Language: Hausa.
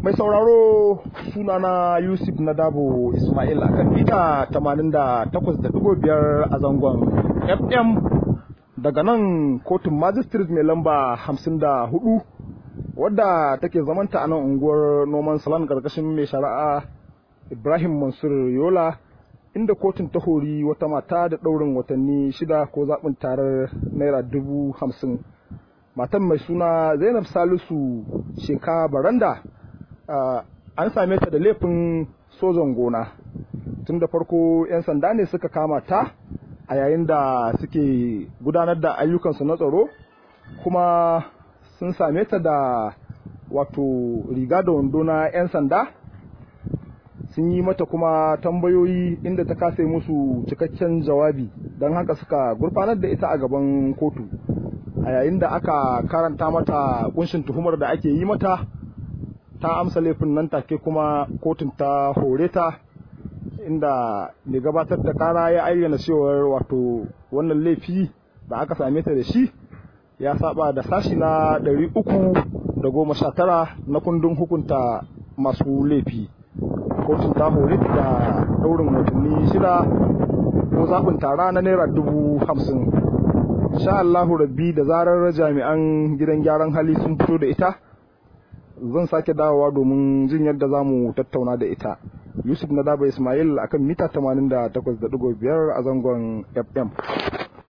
Mai sauraro sunana Yusuf Nadabo Ismail a kan mita 88.5 a zangon FM daga nan kotun magistrate mai lamba 54 wadda take zamanta a nan unguwar noman salon karkashin mai shari'a Ibrahim Mansur Yola inda kotun ta hori wata mata da ɗaurin watanni shida ko zaɓin tarar naira dubu hamsin. Matan mai suna Zainab Salisu Sheka Baranda an same ta da laifin sojan gona. Tun da farko 'yan sanda ne suka kama ta a yayin da suke gudanar da ayyukansu na tsaro kuma sun same ta da wato riga da wando na 'yan sanda sun yi mata kuma tambayoyi inda ta kase musu cikakken jawabi don haka suka gurfanar da ita a gaban kotu a yayin da aka karanta mata kunshin tuhumar da ake yi mata ta amsa laifin nan take kuma kotun ta hore ta inda mai gabatar da kara ya ayyana cewar wato wannan laifi da aka same ta da shi ya saba da sashi na ɗari uku da goma sha tara na kundin hukunta masu laifi kotun ta hore da daurin watanni shida ko zaɓin tara na naira dubu hamsin sha Allahu rabbi da zarar jami'an gidan gyaran hali sun fito da ita zan sake dawowa domin jin yadda za mu tattauna da ita yusuf na daba ismail akan mita 88.5 a zangon fm